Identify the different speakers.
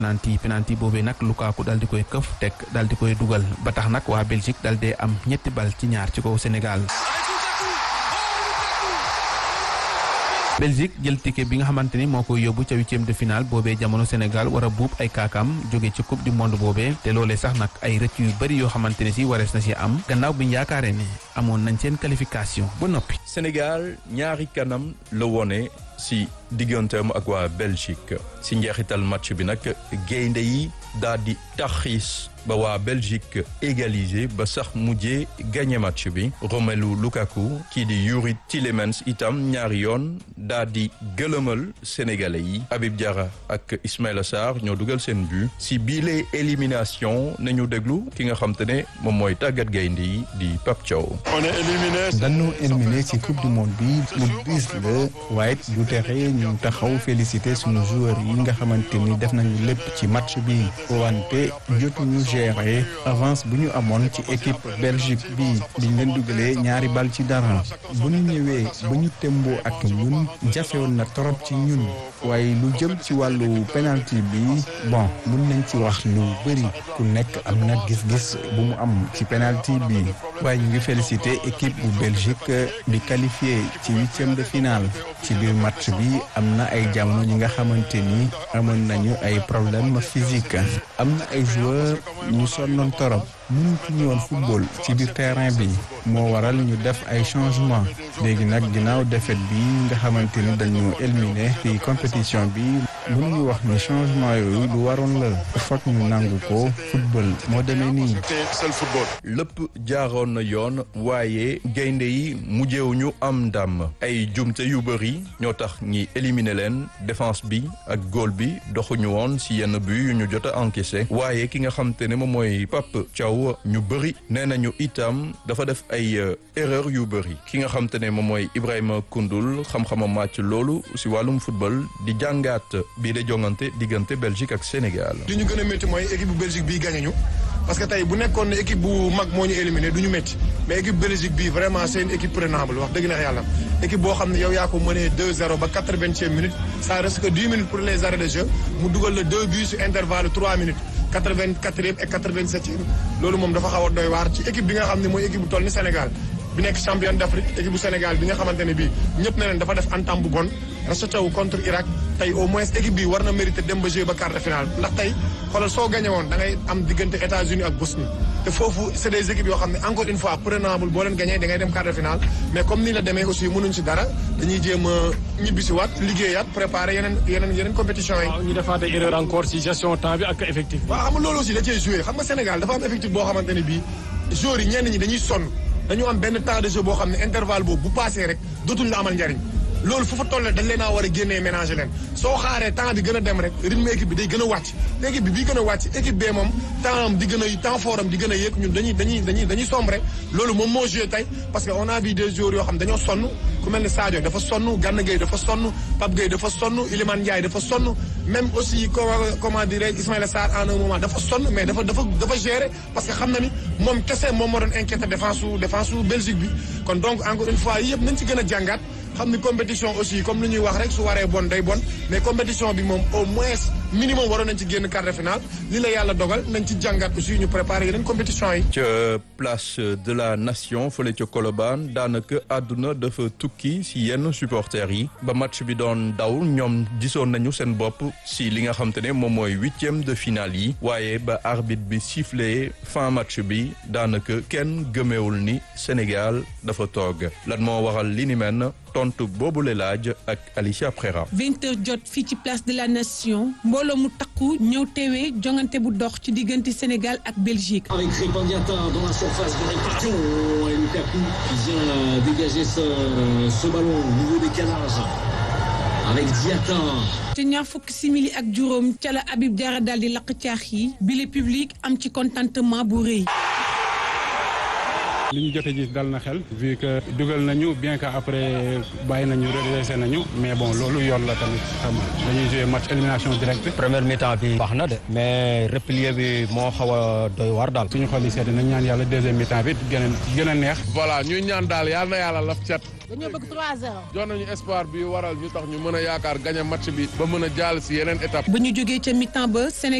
Speaker 1: penalty penalty boobee nag Lukaku daal di koy këf teg daal di koy dugal ba tax nag waa Belgique daal dee am ñetti bal ci ñaar ci kaw Sénégal. Belgique jël ticket bi nga xamante ni moo koy yóbbu ca huitième de finale boobee jamono Sénégal war a buub ay kaakam jóge ci coupe du monde boobee te loolee sax nag ay rëcc yu bëri yoo xamante ne si warees na si am gannaaw bi ñu yaakaaree ne amoon nañ seen qualification ba noppi.
Speaker 2: Sénégal ñaari kanam la wone si digganteem ak waa Belgique si njeexital match bi nag gaynde yi daal di taxis ba waa Belgique égalisé ba sax mujjee gagné match bi Romelu Lukaku kii di Yuri Tillemans itam ñaari yoon daal di gëlëmal sénégalais yi Habib Diarra ak Ismaïla Sarr ñoo dugal seen but si biile élimination nañu déglu ki nga xam te ne moom mooy tàggat gaynde yi di Pape Thiaw.
Speaker 3: on est éliminé.
Speaker 4: dañu éliminé ci coupe du monde bi lu diis la waaye du tere ñu taxaw félicité suñu joueurs yi nga xamante ni def nañu lépp ci match bi wante jotuñu gérer avance bu ñu amoon ci équipe Belgique bi biñ leen dugalee ñaari bal ci dara bu ñu ñëwee ba ñu temboo ak ñun jafewoon na trop ci ñun waaye lu jëm ci wàllu penalty bi bon mun nañ ci wax lu bëri ku nekk am na gis-gis bu mu am ci penalty bi waaye ñu ngi félicité équipe bu Belgique bi qualifié ci huitième de finale ci biir match bi am na ay jamono ñi nga xamante ni amoon nañu ay problème physique am na ay joueurs ñu sonnoon torop mënuñu woon football ci biir terrain bi moo waral ñu def ay changement léegi nag ginnaaw défaite bi nga xamante ni dañu éliminé ci compétition bi mënuñu wax ni changement yooyu lu waroon la foog ñu nangu ko football moo demee nii.
Speaker 3: seul football.
Speaker 2: lépp jaaroon na yoon waaye gaynde yi mujjewuñu am ndam ay jumte yu bëri ñoo tax ñi éliminer leen défense bi ak góol bi doxuñu woon si yenn but yu ñu jot a encaissé waaye ki nga xam te ne moom mooy Pape Thiaw ñu bëri nee nañu itam dafa def ay erreur yu bëri ki nga xam te ne moom mooy Ibrahima Koundoul xam-xamam màcc loolu si wàllum football di jàngaat bii de jongante diggante Belgique ak Sénégal.
Speaker 3: li ñu gën a métti mooy équipe bu Belgique bii gagné ñu parce que tey bu nekkoon ne équipe bu mag moo ñu éliminé du ñu métti mais équipe Belgique bii vraiment c'est une équipe prenable wax dëgg neex yàlla équipe boo xam ne yow yaa ko mënee 2-0 ba 80e minute ça reste que 10 minutes pour les arrêts de jeu mu dugal la deux buts sur intervalle 3 minutes 84e et 87e loolu moom dafa xaw a doy waar ci équipe bi nga xam ne mooy équipe bu toll ni Sénégal bi nekk championne d'Afrique équipe bu Sénégal bi nga xamante ne bii ñëpp na leen dafa def entame bu bon racheté wu contre Irak tey au moins équipe bi war na mérité dem ba jouer ba quart de finale ndax tey xoolal soo gagné woon da ngay am diggante États-Unis ak Bosnie te foofu c'est des équipes yoo xam ne encore une fois prenable boo leen gagné da ngay dem quart de finale mais comme nii la demee aussi mënuñ si dara dañuy jéem a ñibbisi waat liggéeyaat préparer yeneen yeneen yeneen compétition yi.
Speaker 5: waaw ñu defaat ay erreur encore ci gestion temps bi ak effectif bi.
Speaker 3: waaw xam nga loolu aussi da cee joué xam nga Sénégal dafa am effectif boo xamante ne bii joueurs yi ñenn ñi dañuy sonn dañu am benn temps de jeu boo xam ne intervalle boobu bu passé rek dootuñ la amal njariñ loolu fu fa toll dañ leen a war a génnee ménager leen soo xaaree temps bi gën a dem rek rythme équipe bi day gën a wàcc équipe bi bii gën a wàcc équipe bee moom temps am di gën a temps fort am di gën a yéeg ñun dañuy dañuy dañuy dañuy sombre loolu moom moo joué tey parce que on a vu des joueurs yoo xam dañoo sonn ku mel ni Sadio dafa sonn Gana Gueye dafa sonn Pape Gueye dafa sonn Iliman Ndiaye dafa sonn même aussi comment dirais Ismaïla Sarr en un moment dafa sonn mais dafa dafa dafa gérer parce que xam na ni moom kese moom moo doon inquiété défense su défense su Belgique bi kon donc encore une fois yëpp nañ ci gën a jàngaat xam ni compétition aussi comme lu ñuy wax rek su waree bon day bon mais compétition bi moom au moins minimum waroon nañ ci génn quart de finale li la yàlla dogal nañ ci jàngat aussi ñu préparer yeneen compétition yi.
Speaker 2: ca place de la nation fële ca Colobane daanaka àdduna dafa tukki si yenn supporters yi ba match bi doon daw ñoom gisoon nañu seen bopp si li nga xam te ne moom mooy huitième de finale yi waaye ba arbitre bi sifflé fin match bi daanaka kenn gëmewul ni Sénégal dafa toog lan moo waral li ni mel tontu boobu la laaj ak Alicia Prera.
Speaker 6: vingt heures jot fii ci place de la nation mbooloo mu takku ñëw teewee jongante bu dox ci diggante Sénégal ak Belgique.
Speaker 7: avec Crépin Diatta dans la surface de réparation et Lukaku qui vient dégager ce, ce ballon au niveau des calages avec Diatta.
Speaker 6: te ñaar fukki simili ak juróom ca la Habib Diarra daal di lakk caax yi bile public am ci contentement bu rëy.
Speaker 8: li ñu jote gis dal na xel vu que dugal nañu bien que après bàyyi nañu redressé nañu mais bon loolu yoon la tamit xam nga dañuy jouer match élimination directe
Speaker 9: première mi-temps bi baax na de mais replier bi moo xaw a doy war daal
Speaker 8: suñu xol yi sedd nañ ñaan yàlla deuxième mi-temps bi gën a gën a neex
Speaker 10: voilà ñuy ñaan daal yàlla na yàlla laf cat
Speaker 11: dañoo bëgg 3-0
Speaker 10: jox nañu espoir bi waral ñu tax ñu mën a yaakaar gagné match bi ba mën a jàll si yeneen étape
Speaker 6: ba ñu jógee ca mi-temps ba Sénégal